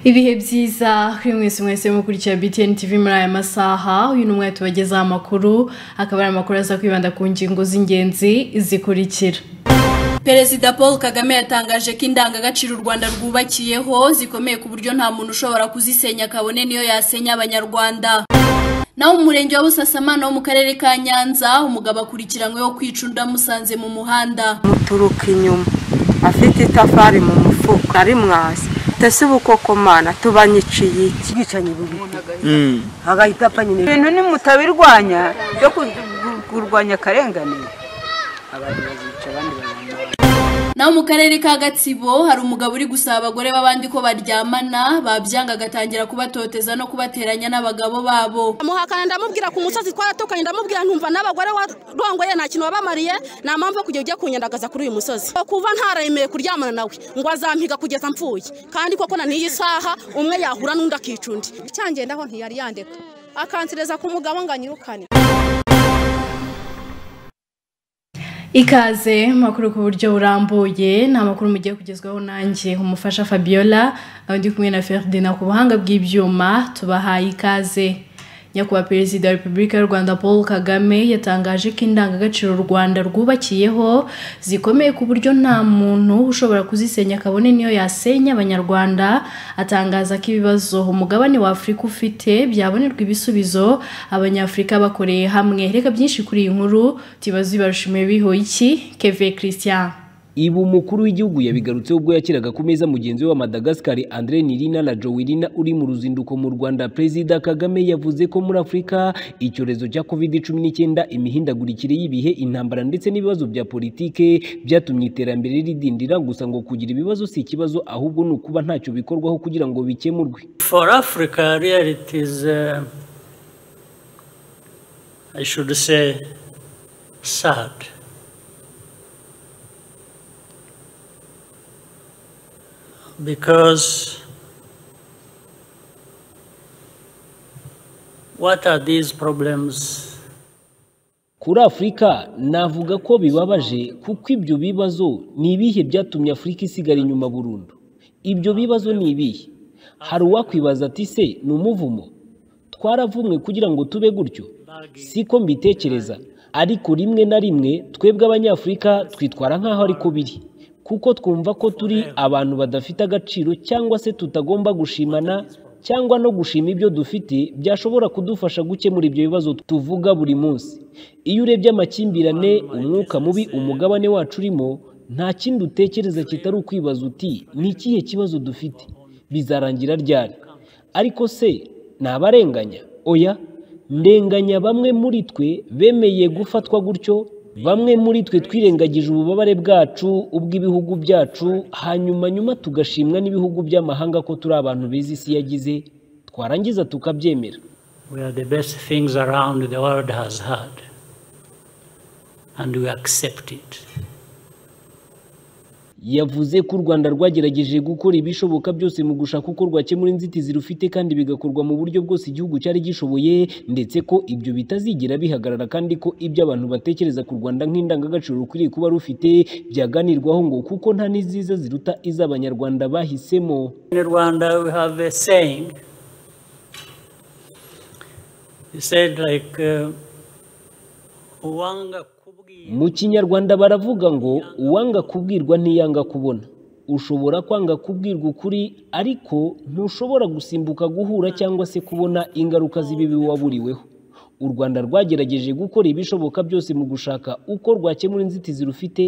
ibihe byiza kuri mwese mwese mukurikiye btn tv muri aya masaha uyu ni umwe tubagezaho amakuru akaba ari amakuru aza kwibanda ku ngingo z'ingenzi zikurikira perezida paul kagame yatangaje ko indangagaciro u rwanda rwubakiyeho zikomeye ku buryo nta muntu ushobora kuzisenya kabone niyo yasenya abanyarwanda naho umurenge wa busasamana wo mu karere ka nyanza umugabo akurikiranyweho kwica undi amusanze mu muhanda muturuka inyuma afite itafari mu mufuka ari mwasi tese ubukokomana tubanyiciye iki ubwicanyi bubi agahita apfa nyine ibintu nimutabirwanya byo kurwanya akarengane abantu bazica abandi bazamara naho mu karere ka gatsibo hari umugabo uri gusaba abagore b'abandi ko baryamana babyanga agatangira kubatoteza no kubateranya n'abagabo babo muhakana ndamubwira ku musozi twaratukanye ndamubwira ntumva n'abagore warongoye nta kintu wabamariye nta mpamvu yo kujya ugiye kunyandagaza kuri uyu musozi kuva ntaremeye kuryamana nawe ngo azampiga kugeza mpfuye kandi koko na n'iyi saha umwe yahura n'undi akica undi cyangendaho ntiyari yandeka akansereza ku mugabo ngo anyirukane ikaze makuru ku buryo burambuye ni amakuru mugiye kugezwaho nanjye umufasha fabiola aho ndi kumwe na ferdinand ku buhanga bw'ibyuma tubahaye ikaze nyakubahwa perezida wa repubulika y'u rwanda paul kagame yatangaje ko indangagaciro u rwanda rwubakiyeho zikomeye ku buryo nta muntu ushobora kuzisenya kabone niyo yasenya abanyarwanda atangaza ko ibibazo umugabane wa afurika ufite byabonerwa ibisubizo abanyafurika bakoreye hamwe reka byinshi kuri iyi nkuru tubaze ibarushimiye biho iki keve christian Ibu umukuru w'igihugu yabigarutseho ubwo yakiraga ku meza mugenzi we wa Madagascar Andre Nirina na Joelina uri mu ruzinduko mu Rwanda Perezida Kagame yavuze ko muri Afurika icyorezo cya COVID-19 imihindagurikire y'ibihe intambara ndetse n'ibibazo bya politike byatumye iterambere ridindira gusa ngo kugira ibibazo si ikibazo ahubwo ni ukuba ntacyo bikorwaho kugira ngo bikemurwe For Africa, really, it is, uh, I should say, sad. Because what are these problems? Kuri Afurika navuga ko bibabaje kuko ibyo bibazo ni ibihe byatumye Afurika isigara inyuma burundu. Ibyo bibazo ni ibihe. Hari uwakwibaza ati se ni umuvumo? Twaravumwe kugira ngo tube gutyo? Siko mbitekereza. Ariko rimwe na rimwe twebwe Abanyafurika twitwara nk'aho ariko biri. Kuko twumva ko turi abantu badafite agaciro cyangwa se tutagomba gushimana cyangwa no gushima ibyo dufite byashobora kudufasha gukemura ibyo bibazo tuvuga buri munsi. Iyo urebye amakimbirane, umwuka mubi umugabane wacu urimo, nta kindi utekereza kitari ukwibaza uti ni ikihe kibazo dufite? Bizarangira ryari? Ariko se ni abarenganya? Oya, ndenganya bamwe muri twe bemeye gufatwa gutyo, bamwe muri twe twirengagije ububabare bwacu, ubw'ibihugu byacu, hanyuma nyuma tugashimwa n'ibihugu by'amahanga ko turi abantu bizi isi yagize, twarangiza tukabyemera. We are the best things around the world has had, and we accept it. yavuze ko u rwanda rwagerageje gukora ibishoboka byose mu gushaka uko rwakemura inzitizi rufite kandi bigakorwa mu buryo bwose igihugu cyari gishoboye ndetse ko ibyo bitazigera bihagarara kandi ko ibyo abantu batekereza ku rwanda nk'indangagaciro rukwiriye kuba rufite byaganirwaho ngo kuko nta n'iziza ziruta iz'abanyarwanda bahisemo In Rwanda, we have a saying. He said, like, uh, "Uwanga kubwirwa mu kinyarwanda baravuga ngo uwanga kubwirwa ntiyanga kubona ushobora kwanga kubwirwa ukuri ariko ntushobora gusimbuka guhura cyangwa se kubona ingaruka z'ibibi waburiweho u rwanda rwagerageje gukora ibishoboka byose mu gushaka uko rwakemura inzitizi rufite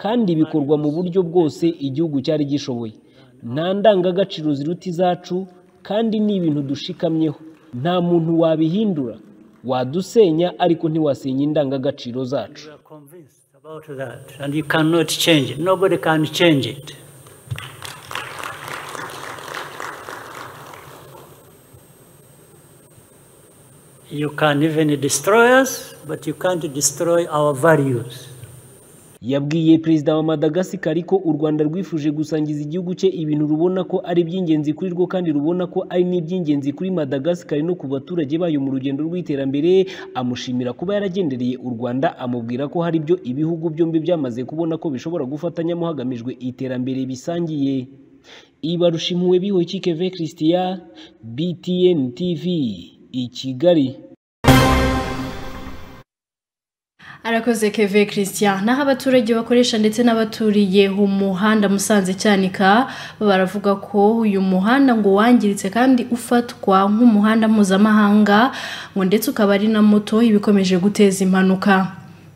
kandi bikorwa mu buryo bwose igihugu cyari gishoboye nta ndangagaciro ziruta izacu kandi ni ibintu dushikamyeho nta muntu wabihindura wadusenya ariko ntiwasenya indangagaciro zacu You are convinced about that, and you cannot change it. Nobody can change it. You can even destroy us, but you can't destroy our values. yabwiye perezida wa madagascar ko u rwanda rwifuje gusangiza igihugu cye ibintu rubona ko ari iby'ingenzi kuri rwo kandi rubona ko ari n'iby'ingenzi kuri madagascar no ku baturage bayo mu rugendo rw'iterambere amushimira kuba yaragendereye u rwanda amubwira ko hari ibyo ibihugu byombi byamaze kubona ko bishobora gufatanyamo hagamijwe iterambere bisangiye ibarusha impuhwe bihoye ikikeve christiya btn tv i kigali arakoze keve christian naho abaturage bakoresha ndetse n'abaturiye umuhanda musanze cyanika baravuga ko uyu muhanda ngo wangiritse kandi ufatwa nk'umuhanda mpuzamahanga ngo ndetse ukaba ari na moto ibikomeje guteza impanuka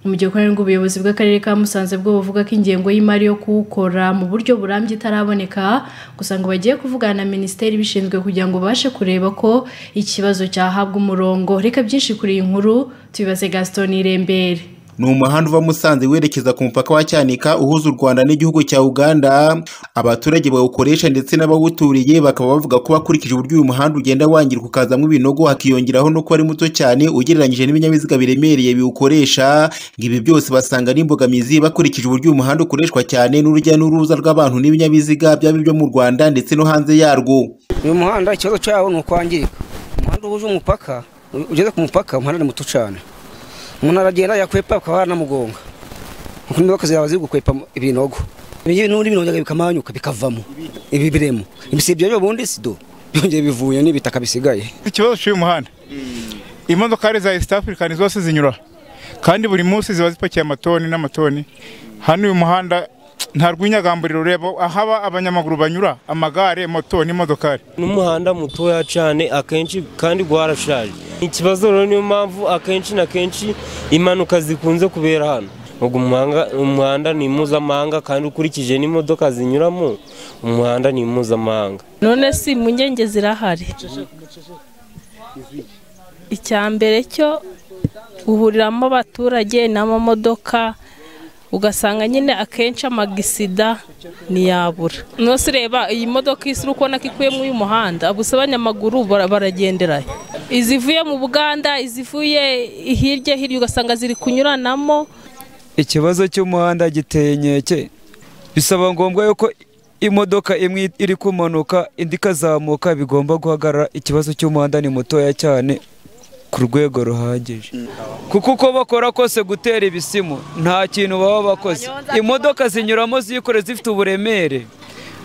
mu gihe ukorerwa ubuyobozi bw'akarere ka musanze bwo buvuga ko ingengo y'imari yo kuwukora mu buryo burambye itaraboneka gusa ngo bagiye kuvugana na minisiteri ibishinzwe kugira ngo babashe kureba ko ikibazo cyahabwa umurongo reka byinshi kuri iyi nkuru tubibaze gaston irembere ni umuhanda uva musanze werekeza ku mupaka wa cyanika uhuza u rwanda n'igihugu cya uganda abaturage bawukoresha ndetse n'abawuturiye bakaba bavuga ko bakurikije uburyo uyu muhanda ugenda wangirika ukazamo ibinogo hakiyongeraho no kuba ari muto cyane ugereranyije n'ibinyabiziga biremereye biwukoresha ibi byose basanga n'imbogamizi bakurikije uburyo uyu muhanda ukoreshwa cyane n'urujya n'uruza rw'abantu n'ibinyabiziga byaba ibyo mu rwanda ndetse no hanze yarwo uyu muhanda ikibazo cyawo ni ukwangirika umuhanda uhuje umupaka ugeze ku mupaka umuhanda ni muto cyane umuntu aragenda yakwepa bakaba baranamugonga kuko imodoka zaba ziri gukwepa ibinogo ibingibi n'ubundi birongera bikamanyuka bikavamo ibi biremo ibisibyo byo bundi sido byongeye bivuye n'ibitaka bisigaye ikibazo cy'uyu muhanda imodoka ari za east african zose zinyura kandi buri munsi ziba zipakiye amatoni n'amatoni hano uyu muhanda nta rw'inyagamburiro ureba ahaba abanyamaguru banyura amagare moto n'imodokari n'umuhanda mutoya cyane akenshi kandi warashaje ikibazo rero niyo mpamvu akenshi na kenshi impanuka zikunze kubera hano umuhanda ni mpuzamahanga kandi ukurikije n'imodoka zinyuramo umuhanda ni mpuzamahanga none si impungenge zirahari icya mbere cyo uhuriramo abaturage n'amamodoka ugasanga nyine akenshi amagisida ntiyabura nose ureba iyi modoka isa uri kubona ko ikuyemo uyu muhanda gusa abanyamaguru baragenderayo izivuye mu buganda izivuye hirya hirya ugasanga ziri kunyuranamo ikibazo cy'umuhanda giteye inkeke bisaba ngombwa yuko imodoka imwe iri kumanuka indi ikazamuka bigomba guhagarara ikibazo cy'umuhanda ni mutoya cyane ku rwego ruhagije kuko uko bakora kose gutera ibisimu nta kintu baba bakoze imodoka zinyuramo zikore zifite uburemere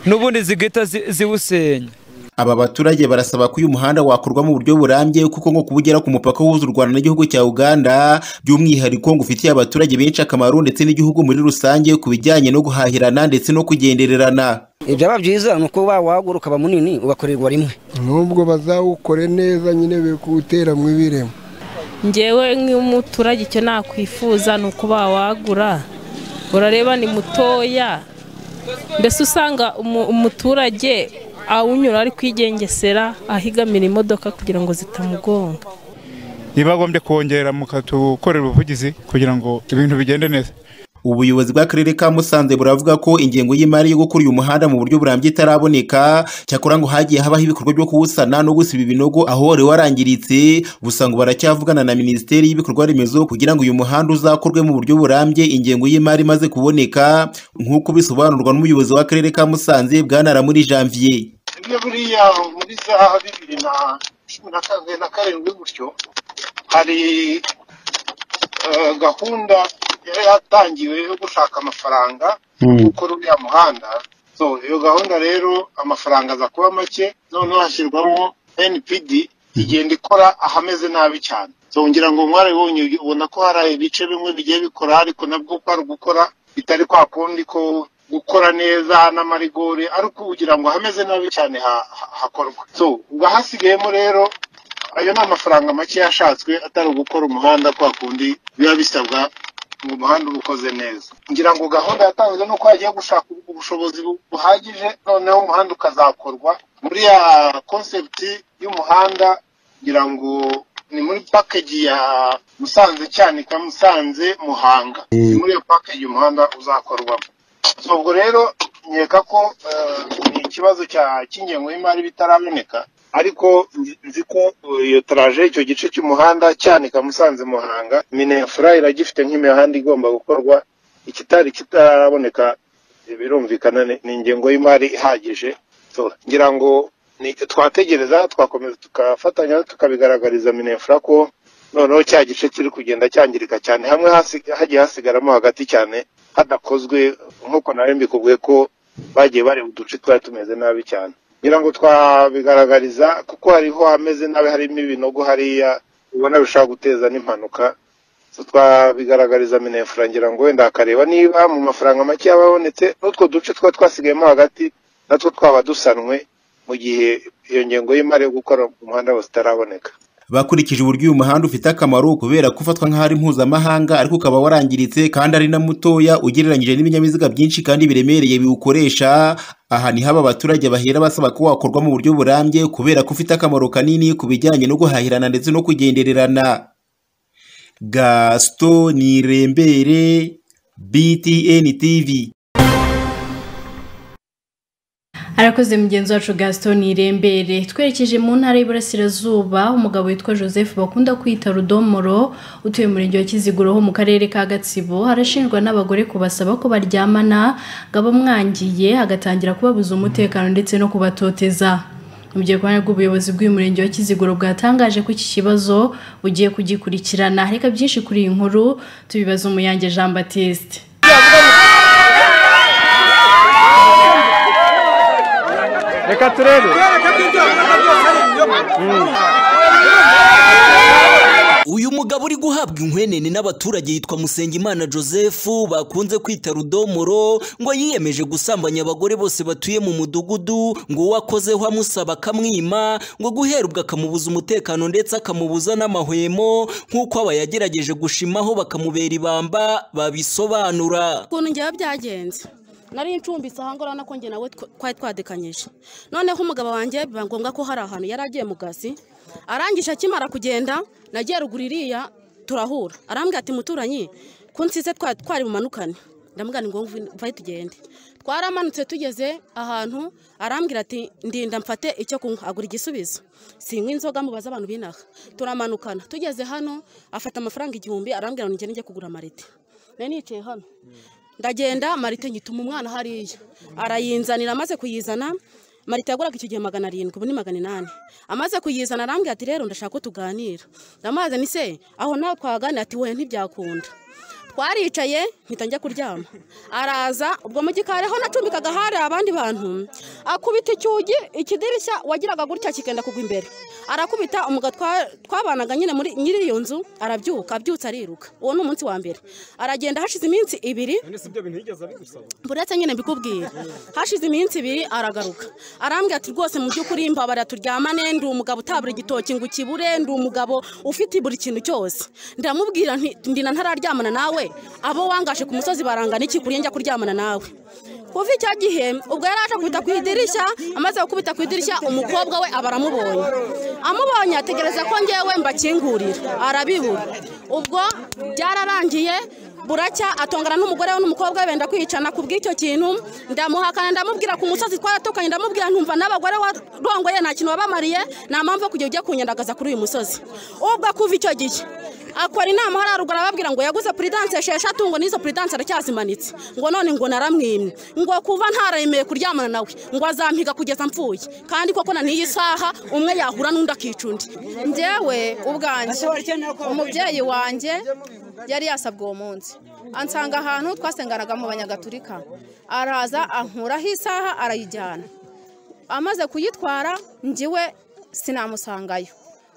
n'ubundi zigahita ziwusenya aba baturage barasaba ko uyu muhanda wakorwa mu buryo burambye kuko nko kubugera ku mupaka uhuza u rwanda n'igihugu cya uganda by'umwihariko ngo ufitiye abaturage benshi akamaro ndetse n'igihugu muri rusange ku bijyanye no guhahirana ndetse no kugendererana ibyaba byiza ni uko wawagura ukaba munini ugakorerwa rimwe n'ubwo bazawukore neza nyine bikuwutera mu ibiremo ngewe nk'umuturage icyo nakwifuza ni uko bawagura urareba ni mutoya mbese usanga umuturage awunyura ari kwigengesera ahigamira imodoka kugira ngo zitamugonga ntibagombye kongera mukatukorera ubuvugizi kugira ngo ibintu bigende neza ubuyobozi bw'akarere ka musanze buravuga ko ingengo y'imari yo gukora uyu muhanda mu buryo burambye itaraboneka cyakora ngo hagiye habaho ibikorwa byo kuwusana no gusiba ibinogo aho wari warangiritse gusa ngo baracyavugana na minisiteri y'ibikorwa remezo kugira ngo uyu muhanda uzakorwe mu buryo burambye ingengo y'imari imaze kuboneka nk'uko bisobanurwa n'umuyobozi w'akarere ka musanze bwanara muri janvier ibyo buriya muri za bibiri na cumi na karindwi gutyo hari gahunda yari yatangiwe yo gushaka amafaranga gukora uriya muhanda so iyo gahunda rero amafaranga aza kuba make noneho hashyirwamo npd igenda ikora ahameze nabi cyane ngira ngo mwarabibonye ubona ko hari ibice bimwe bigiye bikora ariko nabwo uko ari ugukora bitari kwa kundi ko gukora neza n'amarigori ariko kugira ngo hameze nabi cyane hakorwa so ubwo hasigayemo rero ayo ni amafaranga make yashatswe atari ugukora umuhanda kwa kundi biba bisabwa ngo umuhanda uba ukoze neza ngira ngo gahunda yatanzwe ni uko hagiye gushaka ubushobozi buhagije noneho umuhanda ukazakorwa muri ya konsepti y'umuhanda ngira ngo ni muri pakeji ya musanze cyanika musanze muhanga ni muri iyo pakeji umuhanda uzakorwamo ubwo rero nkeka ko ni ikibazo cy'ingengo y'imari bitaraboneka ariko nzi ko iyo taraje icyo gice cy'umuhanda cyanika musanze muhanga minefura iragifite nk'imihanda igomba gukorwa ikitari kitaraboneka birumvikana ni ingengo y'imari ihagije ngira ngo twategereza twakomeza tugafatanya tukabigaragariza minefura ko noneho cya gice kiri kugenda cyangirika cyane hamwe hagiye hasigaramo hagati cyane hadakozwe nk'uko nawe mbikubwiye ko bagiye bareba uduce twari tumeze nabi cyane ngira ngo twabigaragariza kuko hariho hameze nabi harimo ibinogo hariya ubona bishobora guteza n'impanuka So, twabigaragariza minefura ngira ngo wenda akareba niba mu mafaranga make yaba abonetse n'utwo duce twa twasigayemo hagati natwo twaba dusanwe mu gihe iyo ngengo y'imari yo gukora umuhanda wose itaraboneka bakurikije uburyo uyu muhanda ufite akamaro kubera ko ufatwa nk'aho ari mpuzamahanga ariko ukaba warangiritse kandi ari na mutoya ugereranyije n'ibinyabiziga byinshi kandi biremereye biwukoresha aha ni haba abaturage bahera basaba ko wakorwa mu buryo burambye kubera ko ufite akamaro kanini ku bijyanye no guhahirana ndetse no kugendererana gasito nirembere btn tv arakoze mugenzi wacu gaston irembere twerekeje mu ntara y'iburasirazuba umugabo witwa joseph bakunda kwita rudomoro utuye mu murenge wa kiziguro ho mu karere ka gatsibo arashinjwa n'abagore kubasaba ko baryamana ngo abamwangiye agatangira kubabuza umutekano ndetse no kubatoteza mu gihe ku ruhande rw'ubuyobozi bw'uyu murenge wa kiziguro bwatangaje ko iki kibazo bugiye kugikurikirana reka byinshi kuri iyi nkuru tubibaza umuyange jean batiste reka turebe uyu mugabo uri guhabwa inkwenene n'abaturage yitwa musengimana joseph bakunze kwita rudomoro ngo yiyemeje gusambanya abagore bose batuye mu mudugudu ngo uwo akozeho amusaba akamwima ngo guhera ubwo akamubuza umutekano ndetse akamubuza n'amahwemo nk'uko aba yagerageje gushimaho bakamubera ibamba babisobanura ukuntu ngewe byagenze nari ncumbitse aha ngaha urabona ko njye nawe twari twadekanyije noneho umugabo wanjye biba ngombwa ko hari ahantu yari agiye mu kazi arangije akimara kugenda nagiye ruguru iriya turahura arambwira ati muturanyi ko nsize twari bumanukane ndamubwira ni ngombwa mvaye tugende twaramanutse tugeze ahantu arambwira ati ndinda mfate icyo kunywa agura igisubizo sinywa inzoga mubaza abantu binaha turamanukana tugeze hano afata amafaranga igihumbi arambwira ngo njye kugura amarite nari nicaye hano ndagenda marite nyituma umwana hariya arayinzanira amaze kuyizana marite yaguraga icyo gihe magana arindwi ubu ni magana inani amaze kuyizana arambwira ati rero ndashaka ko tuganira ndamaze ni se aho nawe twaganira ati wowe ntibyakunda twaricaye mpita njya kuryama araza ubwo mu gikari aho nacumbikaga hari abandi bantu akubita icyugi ikidirishya wagiraga gutya kikenda kugwa imbere arakubita umugabo twabanaga nyine muri nyiri iyo nzu arabyuka abyutse ariruka uwo ni umunsi wa mbere aragenda hashize iminsi ibiri buretse nyine mbikubwira hashize iminsi ibiri aragaruka arambwira ati rwose mu by'ukuri mbabara turyamane ndi umugabo utabura igitoki ngo ukibure ndi umugabo ufite buri kintu cyose ndamubwira ndina ntararyamana nawe abo wangaje ku musozi barangana iki kuriye njya kuryamana nawe kuva icyo gihe ubwo yari aje kubita ku idirishya amaze gukubita ku idirishya umukobwa we aba aramubonye amubonye ategereza ko ngewe mbakingurira arabibura ubwo byararangiye buracya atongana n'umugore we n'umukobwa we benda kwicana ku bw'icyo kintu ndamuhakana ndamubwira ku musozi twaratukanye ndamubwira ntumva n'abagore warongoye nta kintu wabamariye nta mpamvu yo kujya ujya kunyandagaza kuri uyu musozi ubwo kuva icyo gihe akora inama hariya ruguru arababwira ngo yaguze puridanse esheshatu ngo n'izo puridanse aracyazimanitse ngo none ngo naramwimye ngo kuva ntaremeye kuryamana nawe ngo azampiga kugeza mpfuye kandi koko na n'iyi saha umwe yahura n'undi akica undi ngewe ubwanjye umubyeyi wanjye yari yasabwe uwo munsi ansanga ahantu twasenganaga mu banyagatulika araza ankuraho isaha arayijyana amaze kuyitwara ngiwe sinamusangayo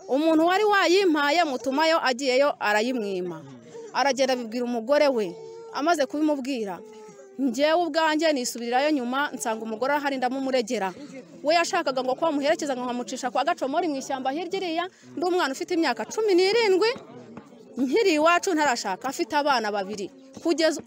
umuntu wari wayimpaye mutumayo agiyeyo arayimwima aragenda abibwira umugore we amaze kubimubwira ngewe ubwanjye nisubirirayo nyuma nsanga umugore ahari ndamumuregera we yashakaga ngo ko bamuherekeza ngo nkamucisha kwa gacomori mu ishyamba hirya iriya ndi umwana ufite imyaka cumi n'irindwi nkiri iwacu ntarashaka afite abana babiri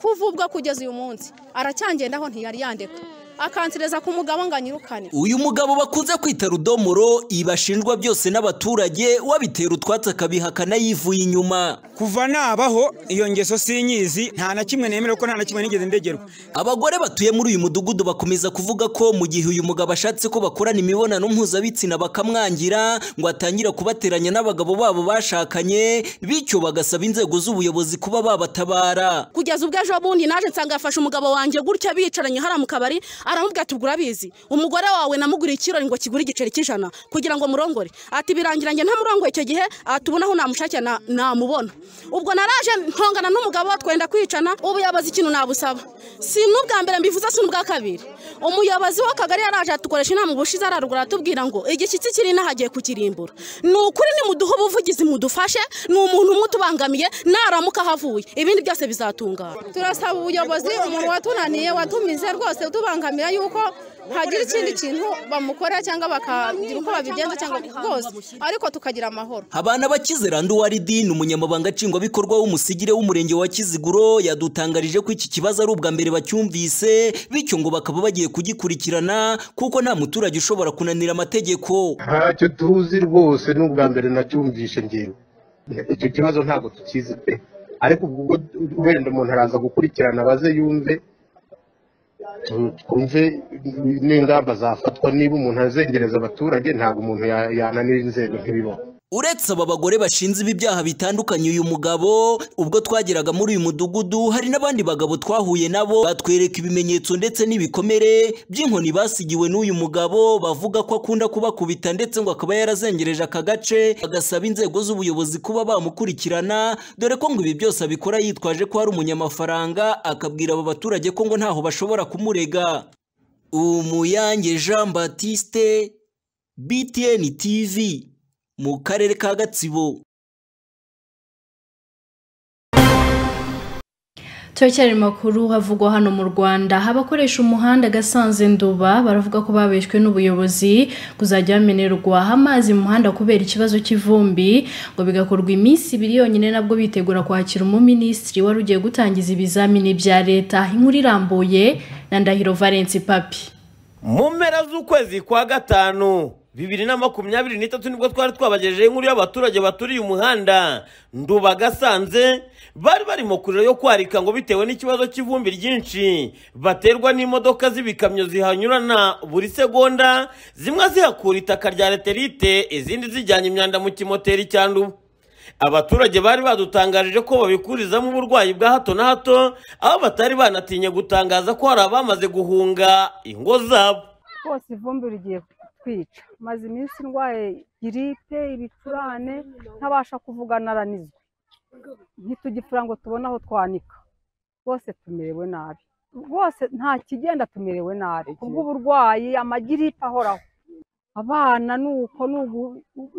kuva ubwo kugeza uyu munsi aracyangendaho ntiyari yandeka akansereza ku mugabo ngo anyirukane uyu mugabo bakunze kwita rudomoro ibashinjwa byose n'abaturage wabitera utwatsi akabihakana yivuye inyuma kuva nabaho iyo ngeso sinyizi nta na kimwe nemera ko nta na kimwe nigeze ndegerwa abagore batuye muri uyu mudugudu bakomeza kuvuga ko mu gihe uyu mugabo ashatse ko bakorana imibonano mpuzabitsina bakamwangira ngo atangira kubateranya n'abagabo babo bashakanye bityo bagasaba inzego z'ubuyobozi kuba babatabara kugeza ubwo ejo bundi naje nsanga yafashe umugabo wanjye gutya bicaranye hariya mu kabari aramubwira ati ubwo urabizi umugore wawe namuguriye ikirori ngo kigure igiceri cy'ijana kugira ngo murongore ati birangirange ntamurongoye icyo gihe atubona aho namushakira na- namubona ubwo naraje ntongana n'umugabo twenda kwicana ubuyobozi ikintu nabusaba si n'ubwa mbere mbivuze si n'ubwa kabiri umuyobozi w'akagari yaraje atukoresha inama ubushize ararugura atubwira ngo igishyitsi kiri inaha agiye kukirimbura ni ukuri nimuduhe ubuvugizi mudufashe ni umuntu umwe utubangamiye naramuka ahavuye ibindi byose bizatungana turasaba ubuyobozi umuntu watunaniye watumize rwose utubangamira yuko hagira ikindi kintu bamukorera cyangwa bakagira uko babigenza cyangwa rwose ariko tukagira amahoro Habana bakize Randu Waridin umunyamabanga nshingwabikorwa w'umusigire w'umurenge wa Kiziguro yadutangarije ko iki kibazo ari ubwa mbere bacyumvise bityo ngo bakaba bagiye kugikurikirana kuko nta muturage ushobora kunanira amategeko ntacyo tuzi rwose n'ubwa mbere nacyumvishe ngewe icyo kibazo ntabwo tukizi pe ariko ubwo wenda umuntu araza gukurikirana abaze yumve tu- twumve n'ingamba zafatwa niba umuntu azengereza abaturage ntabwo umuntu ya- yananira inzego ntibibone uretse aba bagore bashinze ibi byaha bitandukanye uyu mugabo ubwo twageraga muri uyu mudugudu hari n'abandi bagabo twahuye nabo batwereka ibimenyetso ndetse n'ibikomere by'inkoni basigiwe n'uyu mugabo bavuga ko akunda kubakubita ndetse ngo akaba yarazengereje aka gace bagasaba inzego z'ubuyobozi kuba bamukurikirana dore ko ngo ibi byose abikora yitwaje ko ari umunyamafaranga akabwira aba baturage ko ngo ntaho bashobora kumurega umuyange jean batiste btn tv mu karere ka gatsibo turacyari makuru havugwa hano mu rwanda abakoresha umuhanda gasanze nduba baravuga ko babeshwe n'ubuyobozi kuzajya bamenerwa amazi mu muhanda kubera ikibazo cy'ivumbi ngo bigakorwa iminsi ibiri yonyine nabwo bitegura kwakira umuminisitiri wari ugiye gutangiza ibizamini bya leta inkuru irambuye na ndahiro valence papi mu mpera z'ukwezi kwa gatanu bibiri na makumyabiri n'itatu nibwo twari twabagejeho inkuru y'abaturage baturiye umuhanda nduba gasanze bari barimo kurira yo kwarika ngo bitewe n'ikibazo cy'ivumbi ryinshi baterwa n'imodoka z'ibikamyo zihanyurana buri segonda zimwe zihakura itaka rya reterite izindi zijyanye imyanda mu kimoteri cya nduba abaturage bari badutangarije ko babikurizamo uburwayi bwa hato na hato aho batari banatinye gutangaza ko hari abamaze guhunga ingo zabo rwose ivumbi rigiye kutwica maze iminsi ndwaye giripe ibicurane ntabasha kuvuga naranizwe ntitugipfura ngo tubone aho twanika rwose tumerewe nabi rwose nta kigenda tumerewe nabi kubw'uburwayi amagiripe ahoraho abana ni uko ni ugu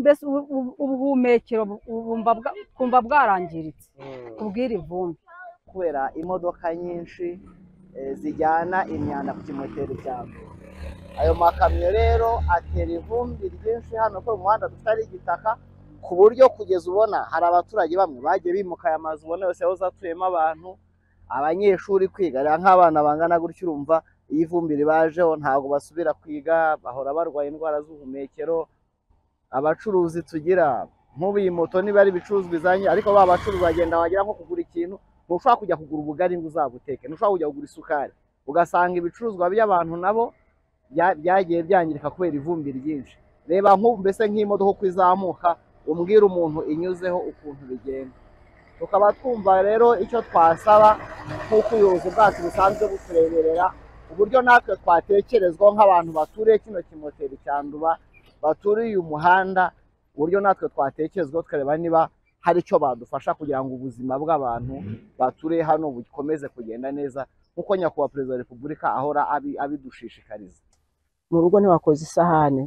mbese ubu- ubu- ubuhumekero bu- bumva bwa- bwumva bwarangiritse kubw'iri vumbi kubera imodoka nyinshi eh, zijyana imyanda ku kimoteri cyabo ayo makamyo rero atera ivumbi ryinshi hano ko umuhanda tutari igitaka ku buryo kugeza ubona hari abaturage bamwe bagiye bimuka aya mazu ubona yose yahoze atuyemo abantu abanyeshuri kwiga rero nk'abana bangana gutyo urumva iyo ivumbi ribajeho ntabwo basubira kwiga bahora barwaye indwara z'ubuhumekero abacuruzi tugira nk'ubu iyi moto niba ari ibicuruzwa izanye ariko ba bacuruzi bagenda wagira nko kugura ikintu ntushobora kujya kugura ubugari ngo uzabuteke ntushobora kujya kugura isukari ugasanga ibicuruzwa by'abantu nabo bya- byagiye byangirika kubera ivumbi ryinshi reba nk'ubu mbese nk'imodoka uko izamuka umbwira umuntu inyuzeho ukuntu bigenda tukaba twumva rero icyo twasaba nk'uko ubuyobozi bwacu busanzwe butureberera uburyo natwe twatekerezwaho nk'abantu baturiye kino kimoteri cya nduba baturiye umuhanda uburyo natwe twatekerezwaho tukareba niba hari icyo badufasha kugira ngo ubuzima bw'abantu baturiye hano bukomeze kugenda neza nk'uko nyakubahwa perezida wa repubulika ahora abi- abidushishikariza mu rugo ntiwakoze isahane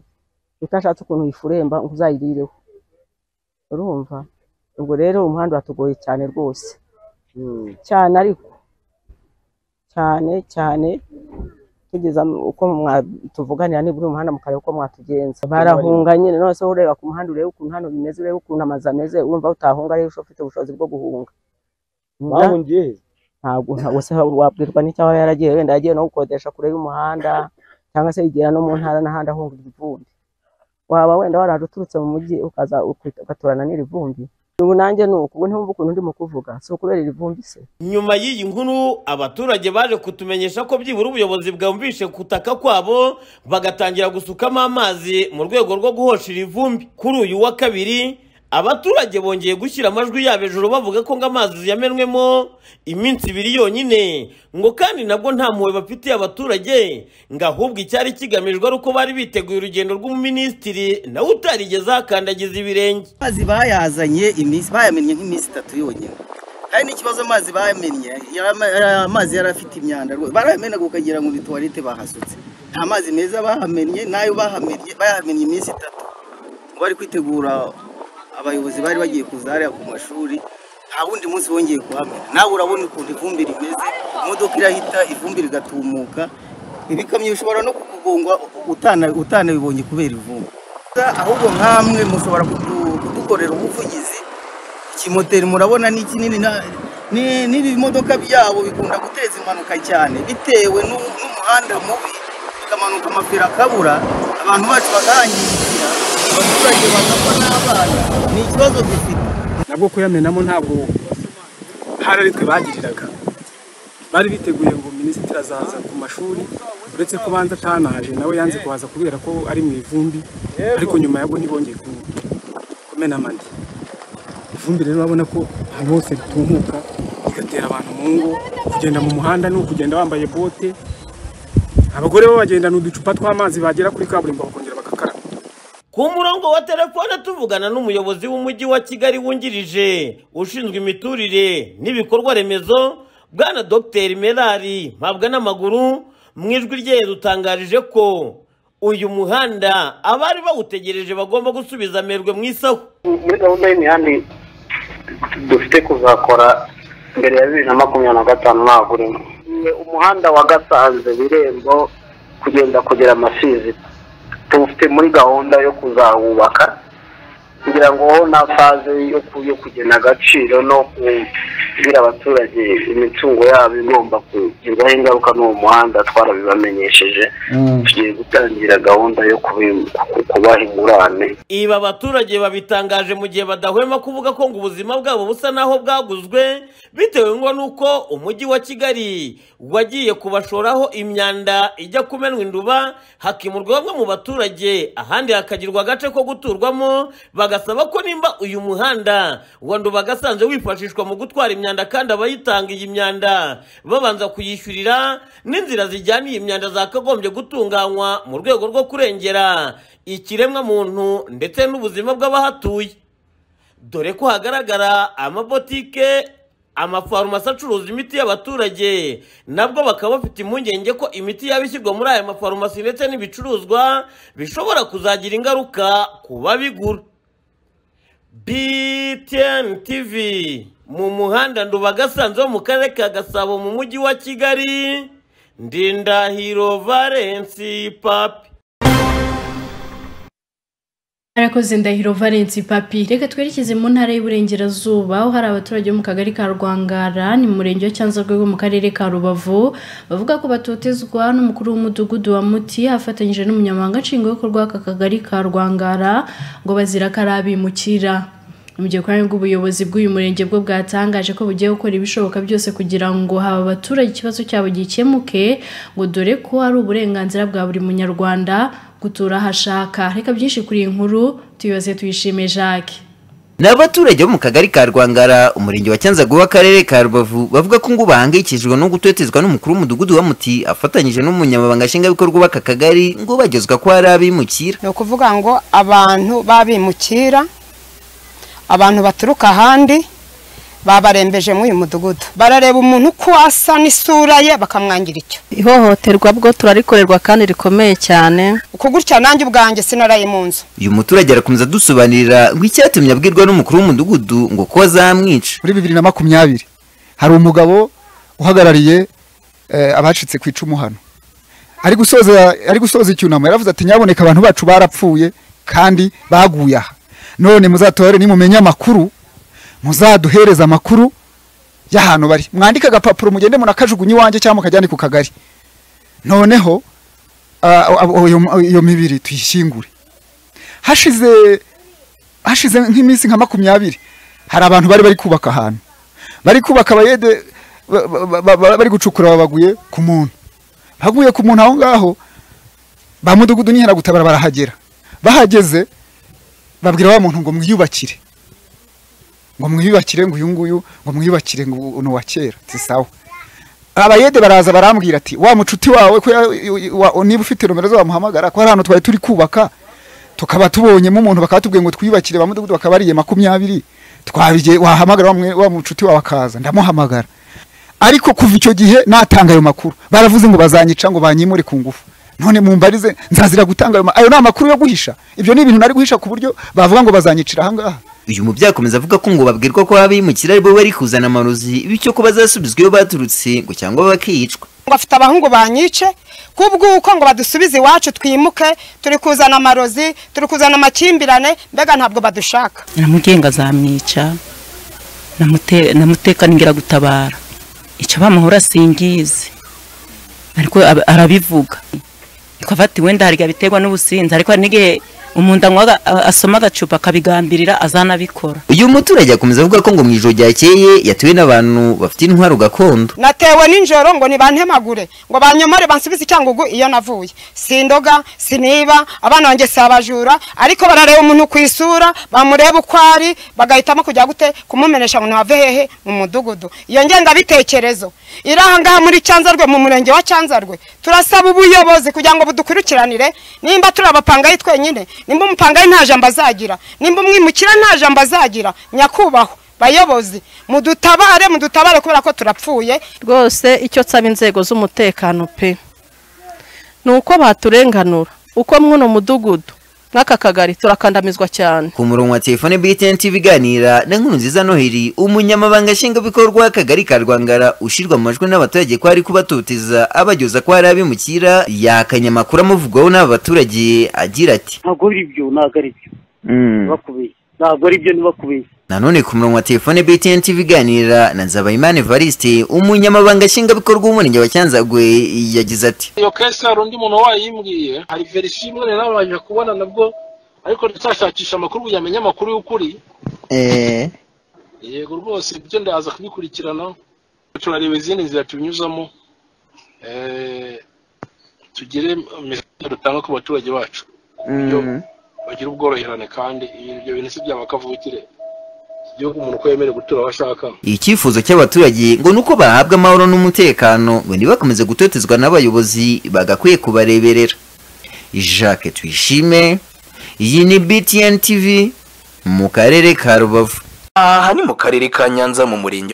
utashatse ukuntu uyifuremba ngo uzayirireho urumva ubwo rero umuhanda uratugoye cyane rwose cyane ariko cyane cyane tugeza mu- uko mwa- tuvuganira nibura umuhanda mukareba uko mwatugenza barahunga nyine none se ureba ku muhanda urebe ukuntu hano bimeze urebe ukuntu amazu ameze urumva utahunga rero ufite ubushobozi bwo guhunga bahungiye he ntabwo ntabwo se wabwirwa n'icyaba yaragiye wenda yagiye no gukodesha kure y'umuhanda cyangwa se yigera no mu ntara n'ahandi ahunga irivumbi waba wenda waraje uturutse mu mujyi ukaza ukwita- ugaturana n'iri vumbi ubu nanjye ni uku ubu ntiwumva ukuntu ndimo kuvuga si ukubera iri vumbi se nyuma y'iyi nkuru abaturage baje kutumenyesha ko byibura ubuyobozi bwumvishe kutaka kwabo bagatangira gusukamo amazi mu rwego rwo guhosha iri vumbi kuri uyu wa kabiri abaturage bongeye gushyira amajwi yabo hejuru bavuga ko ngo amazi yamenwemo iminsi ibiri yonyine ngo kandi nabwo nta mpuhwe bafitiye abaturage ngo ahubwo icyari kigamijwe ari uko bari biteguye urugendo rw'umuminisitiri nawe utarigeze akandagiza ibirenge amazi bayazanye iminsi bayamennye nk'iminsi itatu yonyine hari n'ikibazo amazi bamennye yama- aya amazi yari afite imyanda rwose barayamenaga ukagira ngo ni tuwarete bahasutse nta mazi meza bahamennye n'ayo bahamennye bayamennye iminsi itatu ngo bari kwitegura abayobozi bari bagiye kuza hariya ku mashuri nta wundi munsi wongeye kuhamena nawe urabona ukuntu ivumbi rimeze imodoka irahita ivumbi rigatumuka ibikamyo bishobora no kukugongwa utana- utanabibonye kubera ivumbi ahubwo nkamwe mushobora kudu- kudukorera ubuvugizi ikimoteri murabona ni kinini na- ni- n'ibimodoka byabo bikunda guteza impanuka cyane bitewe n'u- n'umuhanda mubi bikamanuka amapira akabura abantu bacu bakahangirikira abaturage bakapfa n'abana ni ikibazo dufite nabwo kuyamenamo ntabwo hari ari twe bagiriraga bari biteguye ngo minisitiri azaza ku mashuri uretse ko banza atanaje nawe yanze kuhaza kubera ko ari mu ivumbi ariko nyuma yabwo ntibongeye ku- kumena amande ivumbi rero urabona ko ahantu hose ritumuka rigatera abantu mu ngo kugenda mu muhanda ni ukugenda wambaye bote abagore bo bagendana uducupa tw'amazi bagera kuri kaburimbo bakongera bagakaraba ku murongo wa telefone tuvugana n'umuyobozi w'umujyi wa kigali wungirije ushinzwe imiturire n'ibikorwa remezo bwana dr merari mpabwa n'amaguru mu ijwi rye yadutangarije ko uyu muhanda abari bawutegereje bagomba gusubiza amerwe mu isaho muri gahunda y'imihanda dufite kuzakora mbere ya bibiri na makumyabiri na gatanu ntabwo urimo umuhanda wa gasanze birembo kugenda kugera amasizi tuwufite muri gahunda yo kuzawubaka kugira ngo ho na faze yo ku- yo kugena agaciro no kubwira abaturage imitungo yabo igomba kugirwaho ingaruka n'uwo muhanda twarabibamenyesheje tugiye gutangira gahunda yo kubi- ku- kubaha ingurane ibi abaturage babitangaje mu gihe badahwema kuvuga ko ngo ubuzima bwabo busa naho bwaguzwe bitewe ngo nuko umujyi wa kigali wagiye kubashoraho imyanda ijya kumenwa induba hakimurwa bamwe mu baturage ahandi hakagirwa agace ko guturwamo bagasaba ko nimba uyu muhanda wa nduba gasanze wifashishwa mu gutwara imyanda kandi abayitanga iyi myanda babanza kuyishyurira n'inzira zijyana iyi myanda zakagombye gutunganywa mu rwego rwo kurengera ikiremwa muntu ndetse n'ubuzima bw'abahatuye dore ko hagaragara amabotike amafarumasi acuruza imiti y'abaturage nabwo bakaba bafite impungenge ko imiti yaba ishyirwa muri aya mafarumasi ndetse n'ibicuruzwa bishobora kuzagira ingaruka ku babigura btn tv mu muhanda ndubagasanze wo mu karere ka gasabo mu mujyi wa kigali ndindahiro valensi papi Arakoze ndahiro Valence Papi reka twerekeze mu ntara y'Iburengerazuba aho hari abaturage bo mu kagari ka Rwangara ni mu murenge wa Cyanzarwe wo mu karere ka Rubavu bavuga ko batotezwa n'umukuru w'umudugudu wa Muti afatanyije n'umunyamabanga nshingwabikorwa w'aka kagari ka Rwangara ngo bazira ko ari abimukira mu gihe kandi bw'ubuyobozi bw'uyu murenge bwo bwatangaje ko bugiye gukora ibishoboka byose kugira ngo haba abaturage ikibazo cyabo gikemuke ngo dore ko ari uburenganzira bwa buri munyarwanda gutura aho ashaka reka byinshi kuri iyi nkuru tuyibaze tuyishime jacques Ni abaturage bo mu kagari ka Rwangara umurenge wa Cyanzarwe w'akarere ka Rubavu bavuga ko ngo bahangayikishijwe no gutotezwa n'umukuru w'umudugudu wa Muti afatanyije n'umunyamabanga nshingwabikorwa w'aka kagari ngo bagezwa ko hari abimukira ni ukuvuga ngo abantu babimukira abantu baturuka ahandi babarembeje muri uyu mudugudu barareba umuntu uko asa n'isura ye bakamwangira icyo ihohoterwa bwo turarikorerwa kandi rikomeye cyane uku gutya nanjye ubwanjye sinaraye mu nzu uyu muturage arakomeza dusobanurira ngo icyatumye abwirwa n'umukuru w'umudugudu ngo ko azamwica muri bibiri na makumyabiri hari umugabo uhagarariye eh, abacitse ku icumu hano ari gusoza ari gusoza icyunamo yaravuze ati nyaboneka abantu bacu barapfuye kandi baguye aha none muzatore nimumenye amakuru muzaduhereze amakuru y'ahantu bari mwandike agapapuro mugende munakajugunye iwanjye cyangwa mukajyane ku kagari noneho ah, abo- iyo- iyo mibiri tuyishyingure hashize hashize nk'iminsi nka makumyabiri hari abantu bari bari kubaka ahantu bari kubaka abayede ba- ba- ba- ba- bari gucukura babaguye ku muntu baguye ku muntu aho ngaho ba mudugudu nihera gutabara barahagera bahageze babwira wa muntu ngo mwiyubakire ngo mwiyubakire ngo uyu nguyu ngo mwiyubakire ngo uno wa kera si sawa abayede baraza barambwira ati wa mucuti wawe ko ya- wa- niba ufite nomero zo wamuhamagara ko hari ahantu twari turi kubaka tukaba tubonyemo umuntu bakatubwiye ngo twiyubakire ba mudugudu bakabariye makumyabiri twabigiye wahamagara wa mwe- wa mucuti wawe akaza ndamuhamagara ariko kuva icyo gihe natanga ayo makuru baravuze ngo bazanyica ngo banyimure ku ngufu none mumbarize nzazira gutanga ayo ma- ayo ni amakuru yo guhisha ibyo ni ibintu nari guhisha ku buryo bavuga ngo bazanyicira ahangaha uyu mubyeyi akomeza avuga ko ngo babwirwa ko abimukira aribo bari kuzana amarozi bityo ko bazasubizwa iyo baturutse ngo cyangwa bakicwa ngo afite abahungu banyice kubw'uko ngo badusubize iwacu twimuke turi kuzana amarozi turi kuzana amakimbirane mbega ntabwo badushaka namugenga azamwica namute- namuteka n'ingiragutabara icyo bamuhora singizi ariko ab- arabivuga twava ati wenda hari igihe biterwa n'ubusinzi ariko hari n'igihe umuntu anywa aga- asoma agacupa akabigambirira azanabikora uyu muturage akomeza avuga ko ngo mu ijoro ryakeye yatuwe n'abantu bafite intwaro gakondo natewe n'injoro ngo nibantemagure ngo banyomore bansubize icyangugu iyo navuye sindoga siniba abana banjye si abajura ariko barareba umuntu ku isura bamureba uko ari bagahitamo kujya gute kumumenesha ngo nave hehe mu mudugudu iyo ngendabitekerezo iri aha ngaha muri cyanzarwe mu murenge wa cyanzarwe turasaba ubuyobozi kugira ngo budukurikiranire nimba turi abapangayi twenyine nimba umupangayi nta jambo azagira nimba umwimukira nta jambo azagira nyakubahwa bayobozi mudutabare mudutabare kubera ko turapfuye rwose icyo nsaba inzego z'umutekano pe ni uko baturenganura uko mw'uno mudugudu nk'aka kagari turakandamizwa cyane ku murongo wa telefone btn tv iganira na nkuru nziza noheli umunyamabanga nshingwabikorwa w'akagari ka rwangara ushyirwa mu majwi n'abaturage ko ari kubatoteza abageza ko hari abimukira yakanye amakuru amuvugwaho n'aba baturage agira ati ntabwo ari byo ntabwo ari byo bakubeshya ntabwo ari byo ntibakubeshya nanone ku murongo wa telefone btn tv iganira na nzabayimana evariste umunyamabanga nshingwabikorwa w'umurenge wa cyanzagwe yagize ati iyo kesi hari undi muntu wayimbwiye hari verisiyo imwe rero nabanje kubona nabwo ariko ndacyashakisha amakuru kugira ngo amenye amakuru y'ukuri yego rwose ibyo ndaza kubikurikirana turareba izindi nzira tubinyuzamo Eh, tugire message dutanga ku baturage bacu bagira ubworoherane kandi ibyo bintu si byaba kavukire iki gihugu umuntu uko yemerewe gutura aho ashaka icyifuzo cy'abaturage ngo ni uko bahabwa amahoro n'umutekano ngo ntibakomeze gutotezwa n'abayobozi bagakwiye kubareberera jacques tuyishime iyi ni btn tv mu karere ka rubavu aha ni mu karere ka nyanza mu murenge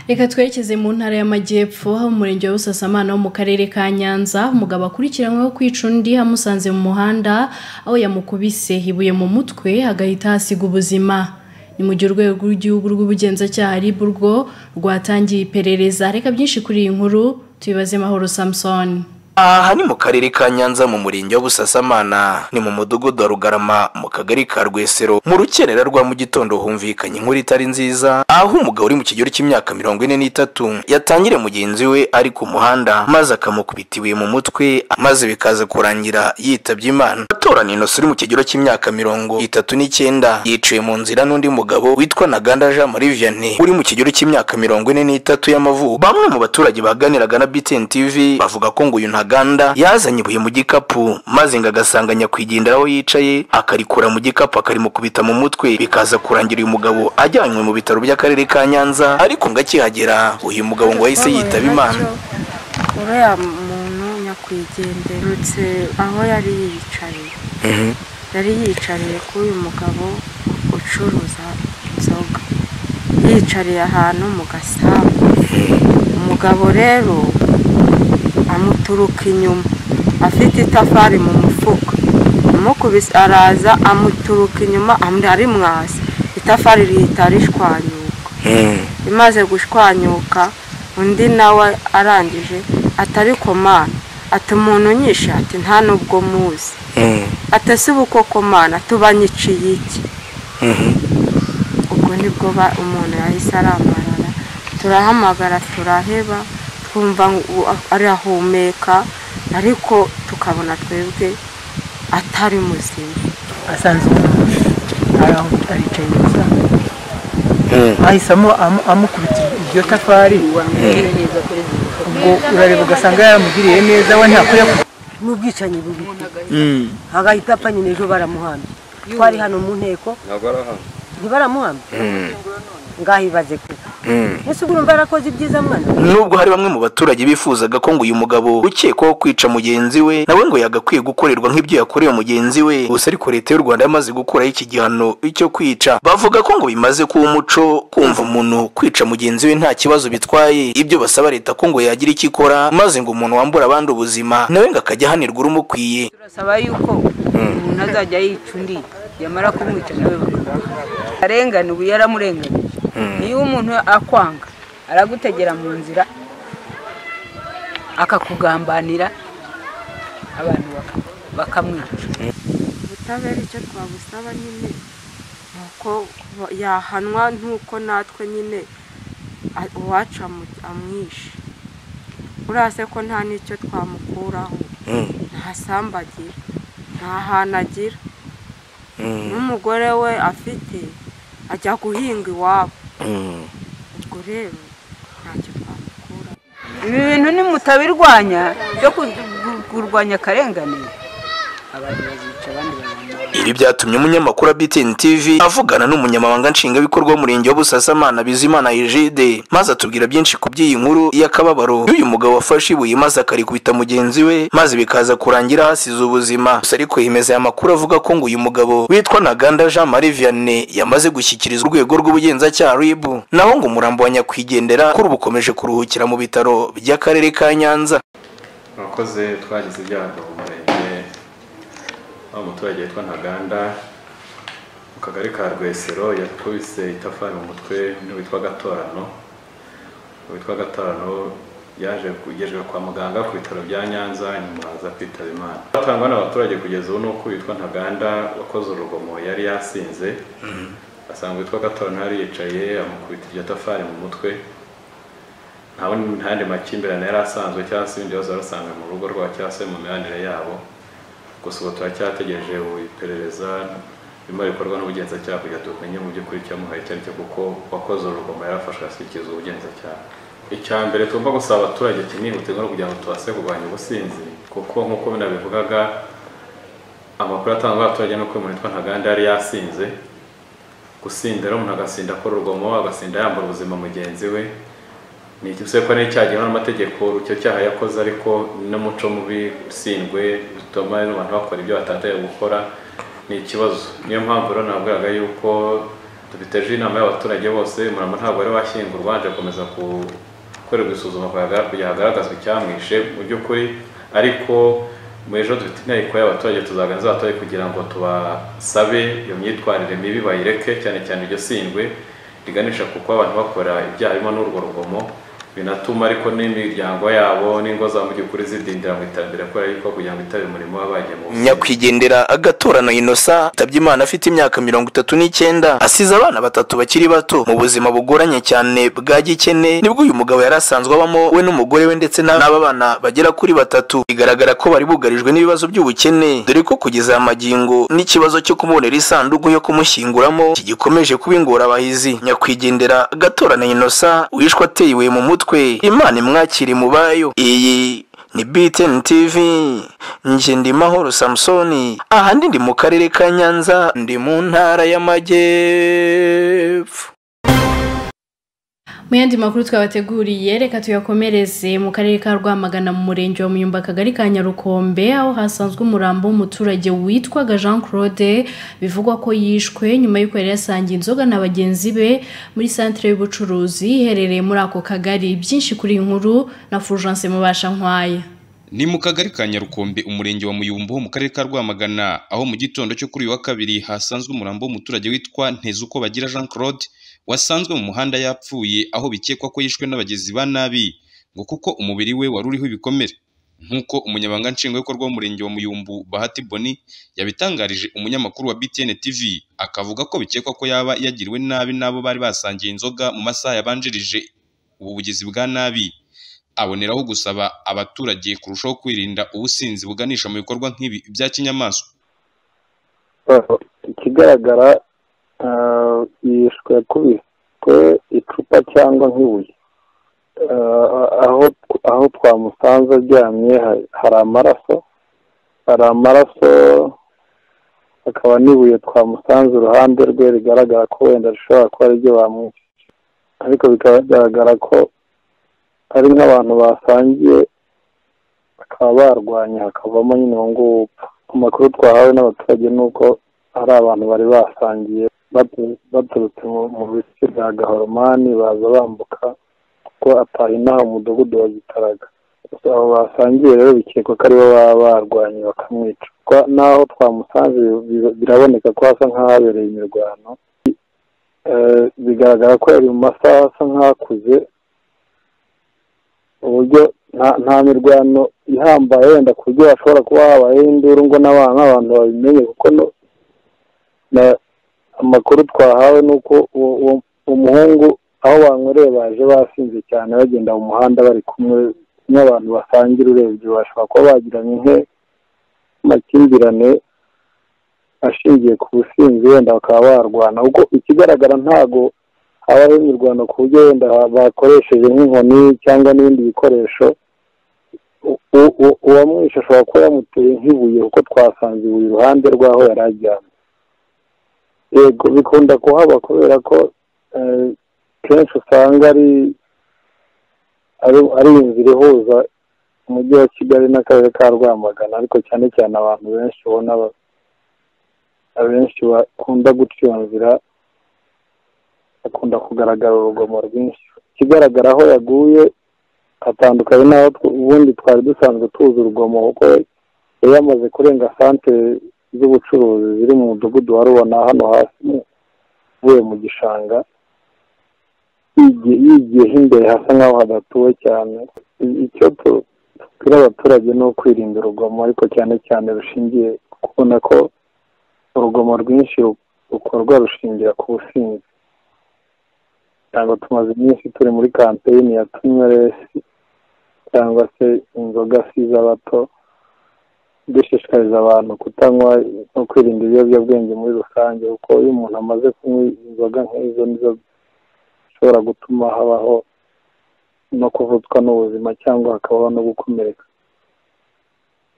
reka twerekeze mu ntara y'amajyepfo aho umurenge wa busasamana wo mu karere ka nyanza umugabo akurikiranyweho kwica undi amusanze mu muhanda aho yamukubise ibuye mu mutwe agahita hasiga ubuzima ni mu gihe urwego rw'igihugu rw'ubugenzacyaha rib urwo rwatangiye iperereza reka byinshi kuri iyi nkuru tubibaze mahoro samusoni aha ni mu karere ka nyanza mu murenge wa busasamana ni mu mudugudu wa rugarama mu kagari ka rwesero mu rukerera rwa mu gitondo humvikanye inkuru itari nziza aho umugabo uri mu kigero cy'imyaka mirongo ine n'itatu yatangire mugenzi we ari ku muhanda maze akamukubita ibuye mu mutwe maze bikaza kurangira yitabye imana atorana inosi uri mu kigero cy'imyaka mirongo itatu n'icyenda yiciwe mu nzira n'undi mugabo witwa naganda jean marie vianney uri mu kigero cy'imyaka mirongo ine n'itatu y'amavuko bamwe mu baturage baganiraga na btn tv bavuga ko ngo uyu ntaganda yazanye ibuye mu gikapu maze ngo agasanga nyakwigendera aho yicaye akarikura mu gikapu akarimukubita mu mutwe bikaza kurangira uyu mugabo ajyanywe mu bitaro by'akarere ka nyanza ariko ngo akihagera uyu mugabo ngo yahise yitaba imana uriya muntu nyakwigenderutse aho yari yicaye yari yicariye kuri uyu mugabo ucuruza inzoga yicariye ahantu mu gasambu umugabo rero amuturuka inyuma afite itafari mu mufuka amukubise araza amuturuka inyuma amuri arimwasi itafari rihita rishwanyuka imaze gushwanyuka undi nawe arangije atari komana ati umuntu unyishe ati nta nubwo muzi atese ubukokomana tubanyiciye iki ubwo nibwo ba- umuntu yahise arambarara turahamagara turaheba twumva ngo arahumeka ariko tukabona twebwe atari muzima asanze umuntu araho aricaye gusa ahisamo amu- amukubita iryo tafari ubwo urareba ugasanga yaramugiriye neza we ntakuya n'ubwicanyi bubi agahita apfa nyine ejo baramuhambye twari hano mu nteko ntibaramuhama ngahibaze kuko ese ubwo urumva yarakoze ibyiza mwana nubwo hari bamwe mu baturage bifuzaga ko ngo uyu mugabo ukekwaho kwica mugenzi we nawe ngo yagakwiye gukorerwa nk'ibyo yakorewe mugenzi we gusa ariko leta y'u rwanda yamaze gukuraho iki gihano cyo kwica bavuga ko ngo bimaze kuba umuco kumva umuntu kwica mugenzi we nta kibazo bitwaye ibyo basaba leta ko ngo yagira icyo ikora maze ngo umuntu wambura abandi ubuzima nawe ngo akajya ahanirwa urumukwiye turasaba yuko umuntu azajya yica undi yamara kumwica nawe bakamuha arengana ubu yaramurenganyije niyo umuntu akwanga aragutegera mu nzira akakugambanira abantu baka- bakamwica ubutabera icyo twabusaba nyine ni uko ba- yahanwa nk'uko natwe nyine a- uwacu amu- amwishe urase ko nta n'icyo twamukuraho nta sambu agira nta hantu agira n'umugore we afite ajya guhinga iwabo ubwo rero ntacyo twamukura ibi bintu nimutabirwanya byo ku- ku- kurwanya akarengane abantu bazica abandi bazica Ibi byatumye umunyamakuru wa BTN TV avugana n'umunyamabanga nshingwabikorwa w'umurenge wa Busasamana Bizimana Egide maze atubwira byinshi ku by'iyi nkuru y'akababaro y'uyu mugabo wafashe ibuye maze akarikubita mugenzi we maze bikaza kurangira hasize ubuzima gusa ariko hemeza aya makuru avuga ko ngo uyu mugabo witwa Ntaganda Jean Marie Vianney yamaze gushyikirizwa urwego rw'ubugenzacyaha RIB naho ngo umurambo wa nyakwigendera kuri ubu ukomeje kuruhukira mu bitaro by'akarere ka Nyanza murakoze twagize ibyago mu murenge aho umuturage witwa ntaganda mu kagari ka rwesero yakubise itafari mu mutwe n'uwitwa gatorano uwitwa gatorano yaje kugejejwe kwa muganga ku bitaro bya nyanza nyuma aza kwitaba imana batangwa n'abaturage kugeza ubu ni uko uwitwa ntaganda wakoze urugomo yari yasinze asanga uwitwa gatorano yari yicaye amukubita iryo tafari mu mutwe nta wundi- nta yandi makimbirane yari asanzwe cyangwa se ibindi bibazo yari asanzwe mu rugo rwabo cyangwa se mu mibanire yabo gusa ubu turacyategereje iperereza birimo bikorwa n'ubugenzacyaha kugira ngo tumenye mu by'ukuri icyamuhaye icyo ari cyo kuko wakoze urugomo yarafashwe ashyikirizwa ubugenzacyaha icya mbere tugomba gusaba abaturage kinihutirwa no kugira ngo tubashe kurwanya ubusinzi kuko nk'uko binabivugaga amakuru atangwa n'abaturage ni uko umuntu witwa ntaganda yari yasinze gusinda rero umuntu agasinda akora urugomo agasinda yambura ubuzima mugenzi we ni igihe ko n'icyagenwa n'amategeko icyo cyaha yakoze ariko n'umuco mubi usindwe bituma abantu bakora ibyo batataye gukora ni ikibazo niyo mpamvu rero nabwiraga yuko tubiteje inama y'abaturage bose umurambo ntabwo wari washyingurwa waje gukomeza gukorerwa isuzuma kuyaga- kugira hagaragazwe icyamwishe mu by'ukuri ariko mu ejo dufite inteko y'abaturage tuzaganiriza abaturage kugira ngo tubasabe iyo myitwarire mibi bayireke cyane cyane iryo sindwe riganisha kuko abantu bakora ibyaha birimo n'urwo rugomo binatuma ariko n'imiryango yabo n'ingo zabo mu by'ukuri zidindira mu iterambere kubera yuko kugira ngo bitabire umurimo waba wagiye mu nyakwigendera agatorano inosa yitabye imana afite imyaka mirongo itatu n'icyenda asize abana batatu bakiri bato mu buzima bugoranye cyane bwa gikene nibwo uyu mugabo yari asanzwe abamo we n'umugore we ndetse na- n'aba bana bagera kuri batatu bigaragara ko bari bugarijwe n'ibibazo by'ubukene dore ko kugeza aya magingo n'ikibazo cyo kumubonera isanduku yo kumushyinguramo kigikomeje kuba ingorabahizi nyakwigendera agatorano inosa wishwe ateye ibuye mu mutwe imana imwakire mu bayo iyi ni BTN TV nje ndi mahoro Samsoni ahandi ndi mu karere ka Nyanza ndi mu ntara y'amajyepfo mu yandi makuru twabateguriye reka tuyakomereze mu karere ka rwamagana mu murenge wa muyumba akagari ka nyarukombe aho hasanzwe umurambo w'umuturage witwaga jean claude bivugwa ko yishwe nyuma y'uko yari yasangiye inzoga na bagenzi be muri santire y'ubucuruzi iherereye muri ako kagari byinshi kuri iyi nkuru na fulgence mubasha nkwaya ni mu kagari ka nyarukombe umurenge wa muyumbu ho mu karere ka rwamagana aho mu gitondo cyo kuri uyu wa kabiri hasanzwe umurambo w'umuturage witwa ntezuko bagira jean claude wasanzwe mu muhanda yapfuye aho bikekwa ko yishwe n'abagizi ba nabi ngo kuko umubiri we wari uriho ibikomere nk'uko umunyamabanga nshingwabikorwa w'umurenge wa muyumbu bahati boni yabitangarije umunyamakuru wa btn tv akavuga ko bikekwa ko yaba yagiriwe nabi n'abo bari basangiye inzoga mu masaha yabanjirije ubu bugizi bwa nabi aboneraho gusaba abaturage kurushaho kwirinda ubusinzi buganisha mu bikorwa nk'ibi bya kinyamaswa ikigaragara ah, yishwe yakubiswe icupa cyangwa nk'ibuye Ah, aho aho twamusanze aryamye ha- hari amaraso hari amaraso akaba n'ibuye twamusanze uruhande rwe rigaragara ko wenda rishobora kuba ariryo bamwishe ariko bikagaragara ko ari nk'abantu basangiye bakaba barwanya hakavamo nyine uwo nguwo upfa amakuru twahawe n'abaturage ni uko hari abantu bari basangiye batu- baturutse mu- mu bice bya gahoromani baza bambuka kuko ataha inaha umudugudu wa gitaraga Gusa abo basangiye rero bikekwa ko aribo baba barwanye bakamwica Kwa- n'aho twamusanze bi- biraboneka ko hasa nk'ahabereye imirwano Eh, bigaragara ko yari mu masaha asa nk'akuze uburyo nta- nta mirwano ihambaye wenda ku buryo hashobora kuba habayeho induru ngo n'aba- n'abantu babimenye kuko no- na- amakuru twahawe ni uko uwo uwo- uwo muhungu aho banywereye baje basinze cyane bagenda mu muhanda bari kumwe n'abantu basangira urebye bashobora kuba bagiranye nke amakimbirane ashingiye ku businzi wenda bakaba barwana kuko ikigaragara ntago habaho imirwano ku buryo wenda bakoresheje nk'inkoni cyangwa n'ibindi bikoresho U- u- u- uwamwishe ashobora kuba yamuteye nk'ibuye kuko twasanze ibuye iruhande rw'aho yari aryamye yego bikunda kuhaba kubera ko eh, kenshi usanga ari ari- ari inzira ihuza umujyi wa kigali n'akarere ka rwamagana ariko cyane cyane abantu benshi ubona ba- abenshi bakunda guca iyo nzira hakunda kugaragara urugomo rwinshi ikigaragara aho yaguye hatandukanye n'aho tw- ubundi twari dusanzwe tuzi urugomo kuko yari yamaze kurenga santere z'ubucuruzi ziri mu mudugudu wa rubona hano hasi mu- uvuye mu gishanga yigiye yigiye imbere hasa nk'aho hadatuwe cyane I- icyo tu- tubwira abaturage ni ukwirinda urugomo ariko cyane cyane rushingiye ku kubona ko urugomo rwinshi ru- rukorwa rushingira ku businzi cyangwa tumaze iminsi turi muri kampeyini ya tunyweresi cyangwa se inzoga si iz'abato dushishikariza abantu kutanywa no kwirinda ibiyobyabwenge muri rusange kuko iyo umuntu amaze kunywa inzoga nk'izo nizo zishobora gutuma habaho no kuvutswa n'ubuzima cyangwa hakabaho no gukomereka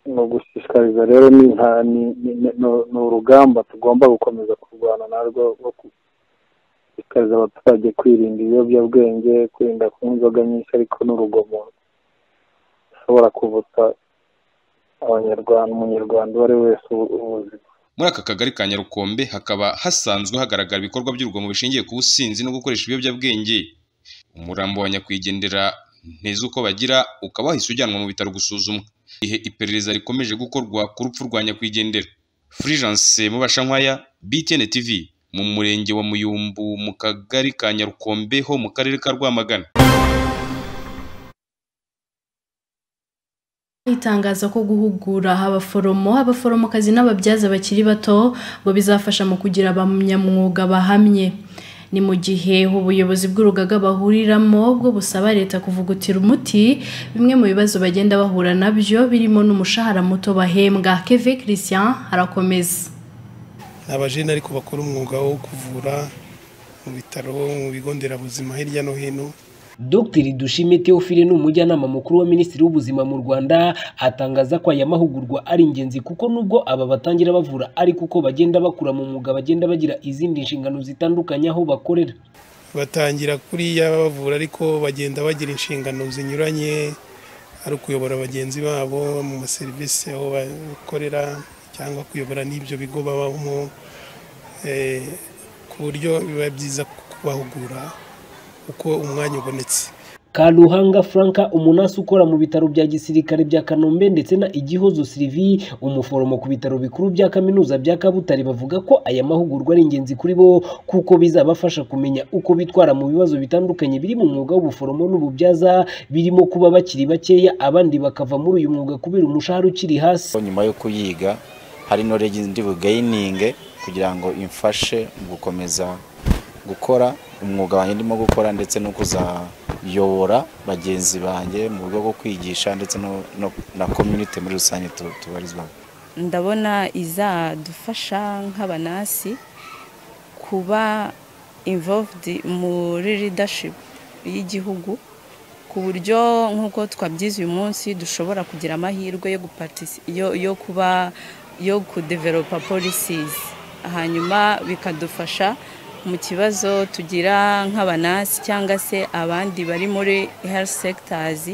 ni ugushishikariza rero ni nta- ni- ni- ni- ni- ni urugamba tugomba gukomeza kurwana narwo rwo ku- gushishikariza abaturage kwirinda ibiyobyabwenge kwirinda kunywa inzoga nyinshi ariko n'urugomo rushobora kuvutsa abanyarwanda umunyarwanda uwo ari we wese ubu- ubuzima muri aka kagari ka nyarukombe hakaba hasanzwe hagaragara ibikorwa by'urugomo bishingiye ku businzi no gukoresha ibiyobyabwenge umurambo wa nyakwigendera nteza uko bagira ukaba wahise ujyanwa mu bitaro gusuzumwa igihe iperereza rikomeje gukorwa ku rupfu rwa nyakwigendera furigence mubashankwaya btn tv mu murenge wa muyumbu mu kagari ka nyarukombe ho mu karere ka rwamagana itangaza ko guhugura abaforomo abaforomokazi n'ababyaza bakiri bato ngo bizafasha mu kugira abanyamwuga bahamye ni mu gihe ubuyobozi bw'urugaga bahuriramo bwo busaba leta kuvugutira umuti bimwe mu bibazo bagenda bahura nabyo birimo n'umushahara muto bahembwa keve christian arakomeza ni abajene ariko bakora umwuga wo kuvura mu bitaro mu bigo nderabuzima hirya no hino Dr Dushime Theophile ni umujyanama mukuru wa Minisitiri w'Ubuzima mu Rwanda atangaza ko aya mahugurwa ari ingenzi kuko nubwo aba batangira bavura ariko uko bagenda bakura mu mwuga bagenda bagira izindi nshingano zitandukanye aho bakorera batangira kuriya bavura ariko bagenda bagira inshingano zinyuranye ari ukuyobora bagenzi babo mu maserivisi aho bakorera cyangwa kuyobora n'ibyo bigo babamo eh, ku buryo biba byiza kubahugura uko umwanya ubonetse Karuhanga Franka umunasi ukora mu bitaro bya gisirikare bya Kanombe ndetse na Igihozo Sylvie umuforomo ku bitaro bikuru bya kaminuza bya Kabutare bavuga ko aya mahugurwa ari ingenzi kuri bo kuko bizabafasha kumenya uko bitwara mu bibazo bitandukanye biri mu mwuga w'ubuforomo n'ububyaza birimo kuba bakiri bakeya abandi bakava muri uyu mwuga kubera umushahara ukiri hasi nyuma yo kuyiga hari knowledge ndi bugayininge kugira ngo imfashe mu gukomeza gukora umwuga wanjye ndimo gukora ndetse no kuzayobora bagenzi banjye mu buryo bwo kwigisha ndetse no- no- na community muri rusange tu- tubarizwamo ndabona izadufasha nk'abanasi kuba involved muri leadership y'igihugu ku buryo nk'uko twabyize uyu munsi dushobora kugira amahirwe yo gupatisi yo, yo kuba yo kudeveropa polisizi hanyuma bikadufasha mu kibazo tugira nk'abanasi cyangwa se abandi bari muri health sectors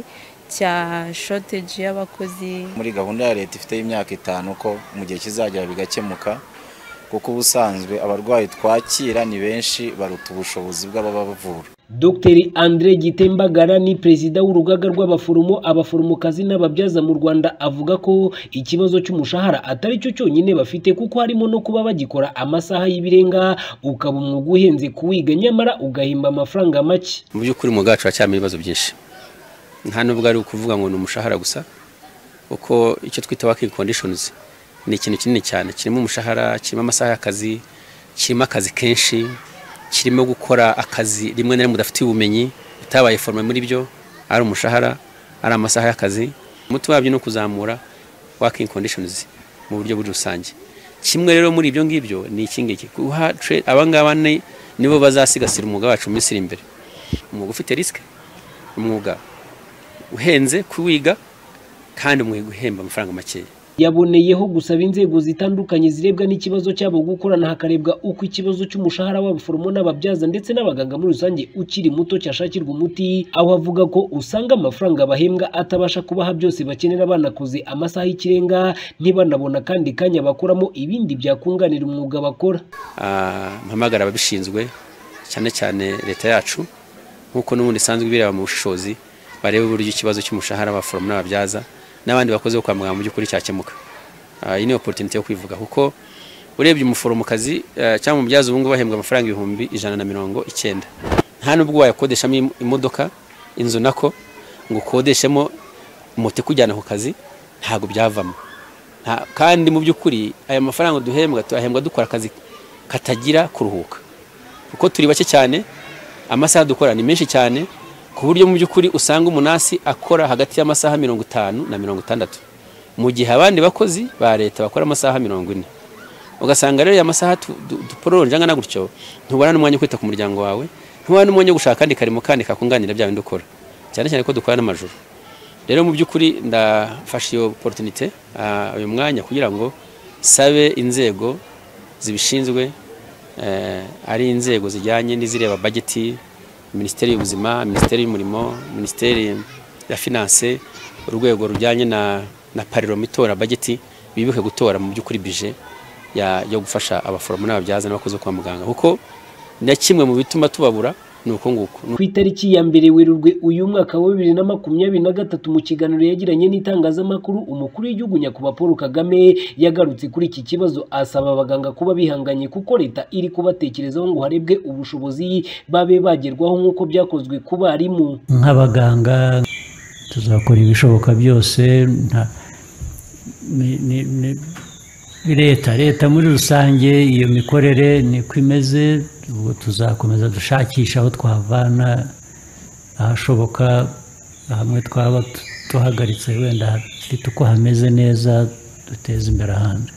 cya shortage y'abakozi muri gahunda ya leta ifite y'imyaka itanu ko mu gihe kizagera bigakemuka kuko ubusanzwe abarwayi twakira ni benshi baruta ubushobozi bw'ababa bavura Dr Andre Gitembagara ni perezida w'urugaga rw'abaforomo abaforomokazi n'ababyaza mu Rwanda avuga ko ikibazo cy'umushahara atari cyo cyonyine bafite kuko harimo no kuba bagikora amasaha y'ibirenga ukaba umwuga uhenze kuwiga nyamara ugahimba amafaranga make mu by'ukuri mu bwacu haracyarimo ibibazo byinshi nta nubwo ari ukuvuga ngo ni umushahara gusa kuko icyo twita working conditions ni ikintu kinini cyane kirimo umushahara kirimo amasaha y'akazi kirimo akazi kenshi kirimo gukora akazi rimwe na rimwe udafitiye ubumenyi utabaye forome muri byo ari umushahara ari amasaha y'akazi umuti wabyo ni ukuzamura working conditions mu buryo buri rusange kimwe rero muri ibyo ngibyo ni iki ngiki guha tra- aba ngaba ni- nibo bazasigasira umwuga wacu mu minsi iri imbere umwuga ufite risike umwuga uhenze kuwiga kandi umwuga uhemba amafaranga makeya yaboneyeho gusaba inzego zitandukanye zirebwa n'ikibazo cyabo gukorana hakarebwa uko ikibazo cy'umushahara w'abaforomo n'ababyaza ndetse n'abaganga muri rusange ukiri muto cyashakirwa umuti aho avuga ko usanga amafaranga bahembwa atabasha kubaha byose bakenera banakoze amasaha y'ikirenga ntibanabona kandi kanya bakoramo ibindi byakunganira umwuga bakora Ah, mpamagara ababishinzwe cyane cyane leta yacu nk'uko n'ubundi isanzwe ibireba mu bushobozi barebe uburyo ikibazo cy'umushahara abaforomo n'ababyaza n'abandi bakozi bo kwa muganga mu by'ukuri cyakemuka Ah, iyi ni opportunity yo kwivuga kuko urebye umuforomokazi eh, cyangwa umubyaza ubu ngubu bahembwa amafaranga ibihumbi ijana na mirongo icyenda nta nubwo wayakodeshamo im- imodoka inzu nako ngo ukodeshemo moto ikujyana ku kazi ntabwo byavamo Nta- kandi mu by'ukuri aya mafaranga duhembwa tuyahembwa dukora akazi katagira kuruhuka kuko turi bake cyane amasaha dukora ni menshi cyane ku buryo mu by'ukuri usanga umunasi akora hagati y'amasaha mirongo itanu na mirongo itandatu mu gihe abandi bakozi ba leta bakora amasaha mirongo ine ugasanga rero aya masaha tu- du- duporonje angana gutyo ntubona n'umwanya wo kwita ku muryango wawe ntubona n'umwanya wo gushaka akandi karimo kandi kakunganira bya bindi ukora cyane cyane ko dukora n'amajoro rero mu by'ukuri ndafashe iyo opportunity ah, uyu mwanya kugira ngo sabe inzego zibishinzwe eh, ari inzego zijyanye n'izireba bageti minisiteri y'ubuzima minisiteri y'umurimo minisiteri ya finance urwego rujyanye na na parloma itora bageti bibuke gutora mu by'ukuri bije ya, yo gufasha abaforomo n'ababyaza n'abakozi bo kwa muganga kuko na kimwe mu bituma tubabura ni uko nguko ku itariki ya mbere werurwe uyu mwaka wa bibiri na makumyabiri na gatatu mu kiganiro yagiranye n'itangazamakuru umukuru w'igihugu nyakubahwa paul kagame yagarutse kuri iki kibazo asaba abaganga kuba bihanganye kuko leta iri kubatekerezaho ngo harebwe ubushobozi babe bagerwaho nk'uko byakozwe ku barimu nk'abaganga tuzakora ibishoboka byose nta- ni- ni- ni- leta leta muri rusange iyo mikorere niko imeze ubwo tuzakomeza dushakisha aho twavana ahashoboka hamwe twaba tu- duhagaritse wenda hafite uko hameze neza duteze imbere ahandi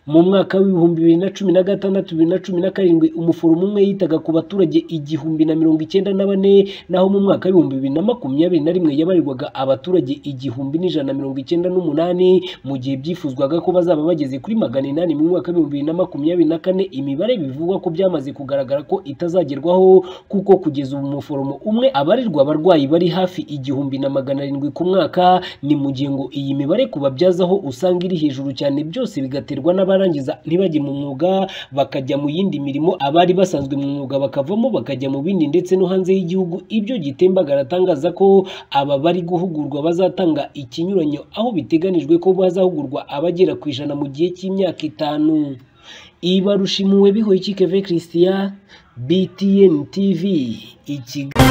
mu mwaka w'ibihumbi bibiri na cumi na gatandatu bibiri na cumi na karindwi umuforomo umwe yitaga ku baturage igihumbi na mirongo icyenda na bane naho mu mwaka w'ibihumbi bibiri na makumyabiri na rimwe yabarirwaga abaturage igihumbi n'ijana na mirongo icyenda n'umunani mu gihe byifuzwaga ko bazaba bageze kuri magana inani mu mwaka w'ibihumbi bibiri na makumyabiri na kane imibare bivugwa ko byamaze kugaragara ko itazagerwaho kuko kugeza ubu umuforomo umwe abarirwa abarwayi bari hafi igihumbi na magana arindwi ku mwaka ni mu gihe ngo iyi mibare kubabyazaho usanga iri hejuru cyane byose bigaterwa n'abarangiza ntibajye mu mwuga bakajya mu yindi mirimo abari basanzwe mu mwuga bakavamo bakajya mu bindi ndetse no hanze y'igihugu ibyo gitembagara atangaza ko aba bari guhugurwa bazatanga ikinyuranyo aho biteganijwe ko bazahugurwa abagera ku ijana mu gihe cy'imyaka itanu ibarushimuwe bihoye ikikeve christian btn tv ikigali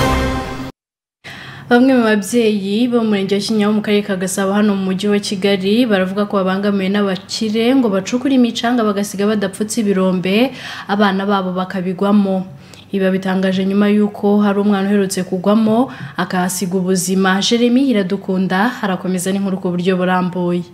bamwe mu babyeyi bo mu murenge wa kinyaho mu karere ka gasabo hano mu mujyi wa kigali baravuga ko babangamiwe n'abakire ngo bacukure imicanga bagasiga badapfutse ibirombe abana babo bakabigwamo ibi babitangaje nyuma y'uko hari umwana uherutse kugwamo akahasiga ubuzima jeremy iradukunda harakomeza n'inkuru ku buryo burambuye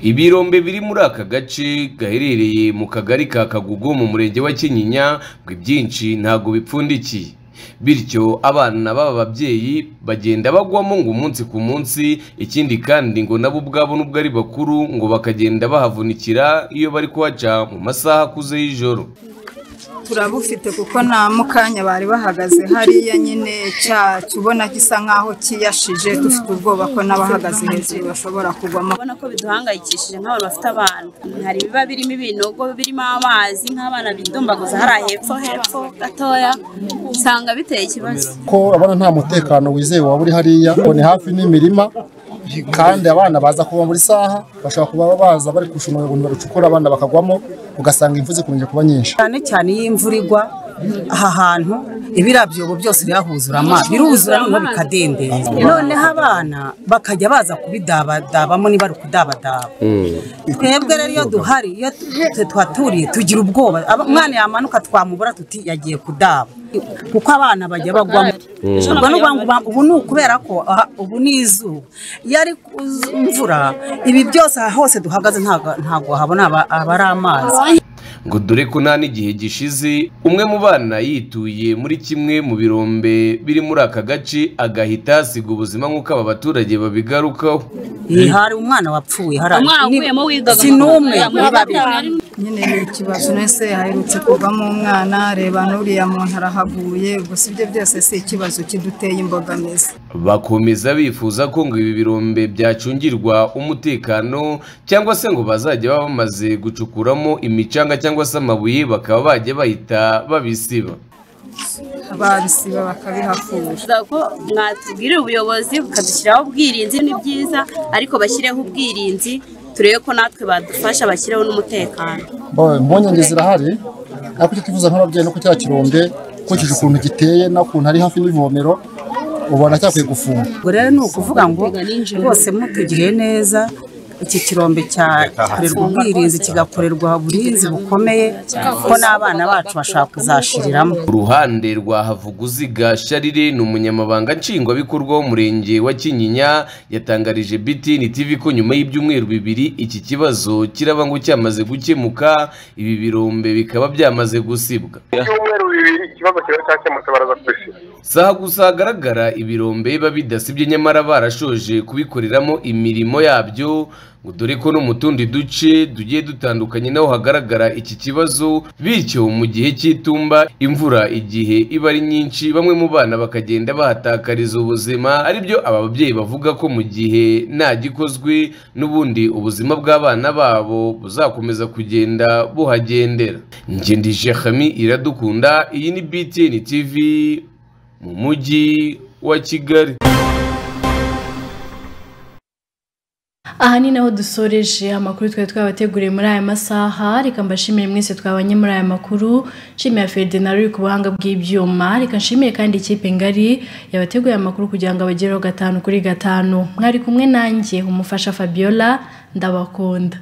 ibirombe biri muri aka gace gaherereye mu kagari ka kagugu mu murenge wa kinyinya ngo ibyinshi ntabwo bipfundikiye bityo abana b'aba babyeyi bagenda bagwamo ngo umunsi ku munsi ikindi kandi ngo nabo ubwabo nubwo ari bakuru ngo bakagenda bahavunikira iyo bari kuhaca mu masaha akuze y'ijoro turabufite kuko nta mukanya bari bahagaze hariya nyine cya tubona gisa nk'aho kiyashije dufite ubwoba ko n'abahagaze hejuru bashobora kugwamo urabona ko biduhangayikishije nk'abantu bafite abana hari ibiba birimo ibinogo birimo amazi nk'abana bidumbaguza hariya hepfo hepfo gatoya usanga biteye ikibazo ko abana nta mutekano wizewe waba uri hariya ngo ni hafi n'imirima kandi abana baza kuva muri saha bashobora kuba baza bari kushuma ibintu barucukura abana bakagwamo ugasanga imvura zikunze kuba nyinshi cyane cyane iyo imvura igwa aha hantu ibirabyobo byose birahuzura amazi biruzura noneho bikadendeza noneho abana bakajya baza kubidabadabamo niba ari ukudabadaba twebwe rero iyo duhari iyo tuhaturiye tugira ubwoba umwana yamanuka twamubura tuti yagiye kudaba kuko abana bajya bagwamo ubwo ni ukuvuga ngo ubu ni ukubera ko aha ubu ni izuba iyo ari imvura ibi byose aha hose duhagaze ntabwo ntabwo habona aba ari amazi ngo dore ko nta n'igihe gishize umwe mu bana yituye muri kimwe mu birombe biri muri aka gace agahita asiga ubuzima nk'uko aba baturage babigarukaho Iyi hari umwana wapfuye hari Umwana wavuyemo wigaga si n'umwe muri muri babiri babiri. nyine ni ikibazo nese haherutse kuvamo umwana reba n'uriya muntu arahaguye gusa ibyo byose si ikibazo kiduteye imbogamizi bakomeza bifuza ko ngo ibi birombe byacungirwa umutekano cyangwa se ngo bazajya baba bamaze gucukuramo imicanga cyangwa se amabuye bakaba bajya bahita babisiba babisiba bakabihakura Twifuza ko mwatubwirira ubuyobozi bukadushyiraho ubwirinzi ni byiza ariko bashyireho ubwirinzi turebe ko natwe badufasha bashyiraho n'umutekano Bo- impungenge zirahari ariko icyo twifuza nk'ababyeyi ni uko cya kirombe ukurikije ukuntu giteye n'ukuntu ari hafi n'ivomero ubona cyakwiye gufunga ubwo rero ni ukuvuga ngo rwose mutugire neza iki kirombe cyakorerwa ubwirinzi kigakorerwa uburinzi bukomeye ko n'abana bacu bashaka kuzashiriramo ku ruhande rwa havuguziga sharire ni umunyamabanga nshingwabikorwa w'umurenge wa kinyinya yatangarije btn tv ko nyuma y'ibyumweru bibiri iki kibazo kiraba ngo cyamaze gukemuka ibi birombe bikaba byamaze gusibwa ibyumweru bibiri ikibazo kiba cyakemutse baraza kubisiba si aha gusa hagaragara ibirombe biba bidasibye nyamara barashoje kubikoreramo imirimo yabyo ngo dore ko no mu tundi duce tugiye dutandukanye naho hagaragara iki kibazo bityo mu gihe cy'itumba imvura igihe iba ari nyinshi bamwe mu bana bakagenda bahatakariza ubuzima aribyo aba babyeyi bavuga ko mu gihe nta gikozwe n'ubundi ubuzima bw'abana babo buzakomeza kugenda buhagendera ngendije hami iradukunda iyi ni btn tv mu mujyi wa kigali aha ni naho dusoreje amakuru twari twabateguriye muri aya masaha reka mbashimire mwese twabanye muri aya makuru nshimira ferdinand uri ku buhanga bw'ibyuma reka nshimire kandi ikipe ngari yabateguye amakuru kugira ngo abagereho gatanu kuri gatanu mwari kumwe nanjye umufasha fabiola ndabakunda